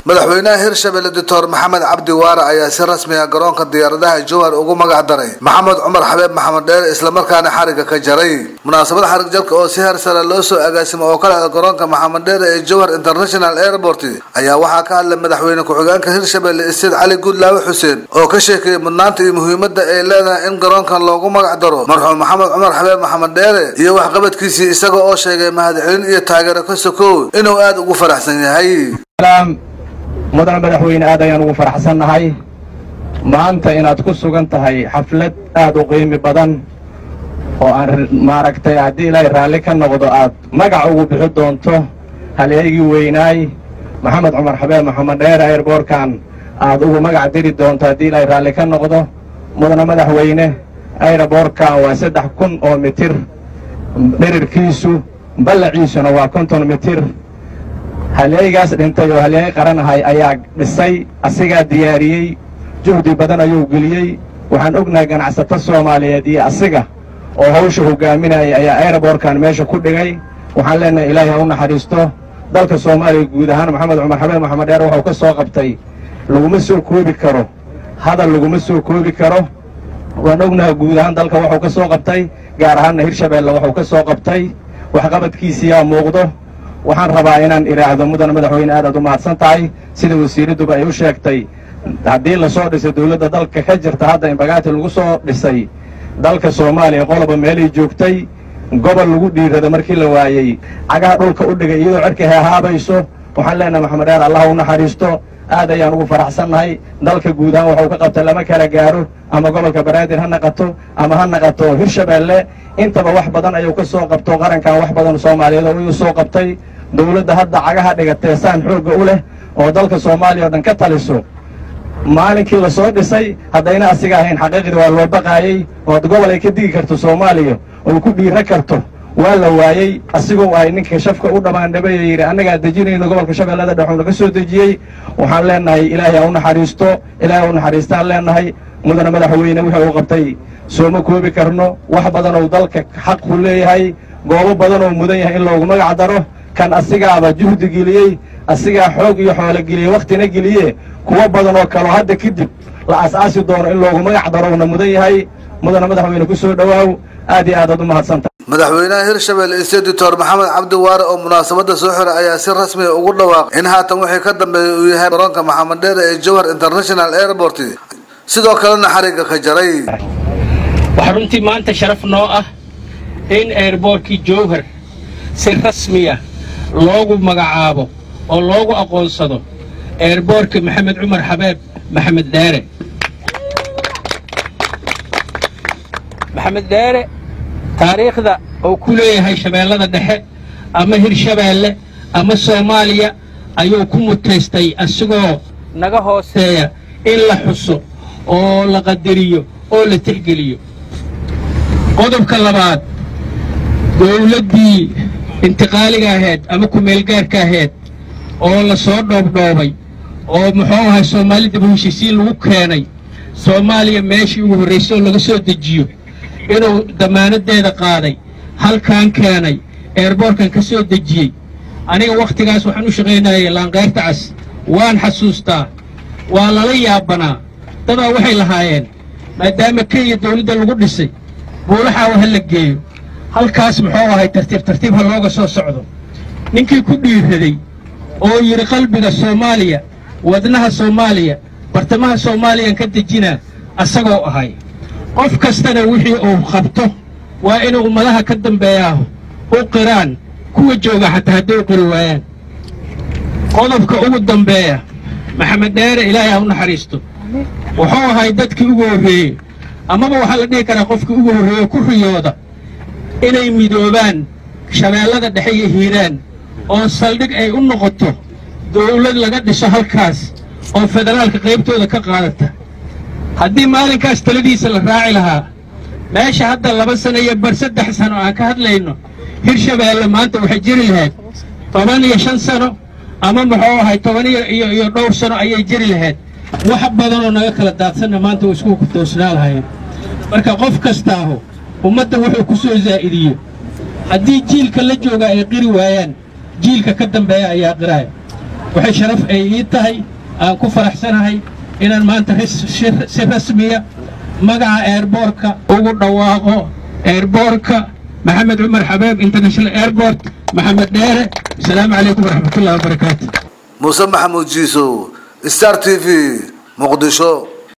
madaxweynaha hirshabelle doctor maxamed cabdi waare ayaa si rasmi ah garoonka diyaaradaha jowhar ugu magac daray maxamed cumar xabeeb maxamed dheere islamarkaana xariga ka jaray munaasabad xarig jarka oo si heer sare loo soo agaasimo oo kale garoonka maxamed dheere ee jowhar international airport ayaa waxaa ka hadlay madaxweyne ku-xigeenka hirshabelle isteed cali guudlaawe xuseen oo ka sheekeeyey mudnaanta iyo muhiimada ay leedahay in garoonkan loogu magac daro marxuum maxamed cumar xabeeb maxamed dheere iyo waxqabadkiisii isaga oo sheegay mahadcelin iyo taageero ka sokow inuu aada ugu faraxsan yahay mudane madaxweyne aad ayaan ugu faraxsannahay maanta inaad ku sugan tahay xaflad aad u qiimi badan oo aan maaragtay haddii ilaahay raalli ka noqdo aad magac ugu bixi doonto haleegii weynaay maxamed cumar xabeeb maxamed dheere airboorkan aad ugu magac diri doonto haddii ilaahay raalli ka noqdo mudane madaxweyne airboorkan waa saddex kun oo mitir dhirirkiisu ballaciisuna waa konton mitir haleeygaas dhintay oo haleey qaranahay ayaa dhisay asigaa diyaariyey juhdi badan ayuu geliyey waxaan ognahay ganacsato soomaaliyeed iyo asiga oo hawsha hogaaminayay ayaa aeroboorkan meesha ku dhigay waxaan leenahay ilaahay ha u naxariisto dalka soomaaliya guud ahaan maxamed cumar xabeeb maxamed dheer waxuu ka soo qabtay laguma soo koobi karo hadal laguma soo koobi karo waan ognahay guud ahaan dalka waxuu ka soo qabtay gaar ahaanna hirshabeelle waxuu ka soo qabtay waxqabadkiisiyaa muuqdo waxaan rabaa inaan idhaahdo mudane madaxweyne aad aad u mahadsan tahay sida wasiiradduba ay u sheegtay haddii lasoo dhisay dawladda dalka ka jirta hadda in bagaati lagu soo dhisay dalka soomaaliya qoloba meelay joogtay gobol lagu dhiirada markii la waayey cagaha dhulka u dhigay iyadoo cerka heehaabayso waxaan leenahay maxamed dheer allah u naxariisto aad ayaan ugu faraxsannahay dalka guud ahaan waxuu ka qabtay lama kala gaaro ama gobolka banaadir ha naqato ama ha naqato hirshabeelle intaba wax badan ayuu ka soo qabto qarankan wax badan soomaaliyeed oo uu soo qabtay dawladda hadda cagaha dhigatee saan xoogga u leh oo dalka soomaaliya oo dhan ka taliso maalinkii la soo dhisay haddayna asiga ahayn xaqiiqdii waa loo baqaayey ood gobol ay ka digi karto soomaaliya oo ku dhiira karto waa la waayey asigoo ahay ninka shafka u dhammaandhabay ee yidhi annagaa dejinayno gobolka shabeellada dhex uuna ka soo dejiyey waxaan leenahay ilaahay ha u naxariisto ilaahay ha u naxariistaan leenahay mudane madaxweyne wuxuu u qabtay sooma koobi karno wax badan oo dalka xaqu leeyahay goobo badan oo mudan yahay in loogu magac daro kan asigaaba juhdi geliyey asigaa xoog iyo xoolo geliyey wakhtina geliye kuwo badan oo kaleo hadda kadib la as-aasi doono in loogu magac darouna mudan yahay mudane madaxweyne ku soo dhowaaw aad iyo aad aad u mahadsanta madaxweynaha hirshabelle ise doctor maxamed cabdi waare oo munaasabada soo xiray ayaa si rasmiga ugu dhawaaqay in haatan wixii ka dambeeya uu yahay garoonka maxamed dheere ee jowhar international airport sidoo kalena xariga ka jaray waxaa runtii maanta sharaf noo ah in airboortkii jowhar si rasmiya loogu magacaabo oo loogu aqoonsado eerboorka maxamed cumar xabeeb maxamed dheere maxamed dheere taariikhda uu ku leeyahay shabeellada dhexe ama hirshabeelle ama soomaaliya ayuu ku mutaystay asigoo naga hooseeya in la xuso oo la qadariyo oo la tixgeliyo qodobka labaad dawladdii intiqaaliga ahayd ama kumeelgaarka ahayd oo la soo dhoobdhoobay oo muxuu ahay soomaali daba heshiisiin lagu keenay soomaaliya meeshii ugu horraysay oo laga soo dejiyo inuu dammaanaddeeda qaaday halkaan keenay eerboorkan ka soo dejiyey aniga wakhtigaas waxaan u shaqaynayay laanqayrta cas waan xasuustaa waa lala yaabanaa dadaa waxay lahaayeen maadaama kenya dawladda lagu dhisay buulaxaawa ha la geeyo halkaas muxuu ahay tartiib tartiib ha looga soo socdo ninkii ku dhiiraday oo yidhi qalbiga soomaaliya wadnaha soomaaliya bartamaha soomaaliyaan ka dejinaa asagoo ahay qof kastana wixii uu qabto waa inuu ummadaha ka dambeeyaa u qiraan kuwa jooga xataa hadday u qiri waayaan qodobka ugu dambeeya maxamed dheere ilaahay ha u naxariisto wuxuu ahay dadkii ugu horreeyey amaba waxaa la dhihi karaa qofkii ugu horreeye ku riyooda inay midoobaan shabeellada dhexe iyo hiiraan oo saldhig ay u noqoto dawlad laga dhiso halkaas oo federaalka qaybtooda ka qaadata haddii maalinkaas taladiisa la raaci lahaa meesha hadda laba sano iyo bar saddex sano aan ka hadlayno hirshabeelle maanta waxay jiri lahayd toban iyo shan sano ama muxuu ahay toban iyo iyo dhowr sano ayay jiri lahayd wax badanoo naga kala daadsanna maanta way isku toosnaa lahayeen marka qof kastaahu ummadda wuxuu ku soo zaa'idiyo haddii jiilka la jooga ay qiri waayaan jiilka ka dambeeya ayaa qiraya waxay sharaf ay ii tahay aan ku faraxsanahay inaan maanta si rasmiya magaca eerboorka ugu dhawaaqo eerboorka maxamed cumar xabeeb international airport maxamed dheere asalaamu calaykum waraxmatullahi wabarakaatu muuse maxamuud jiisow star t v muqdisho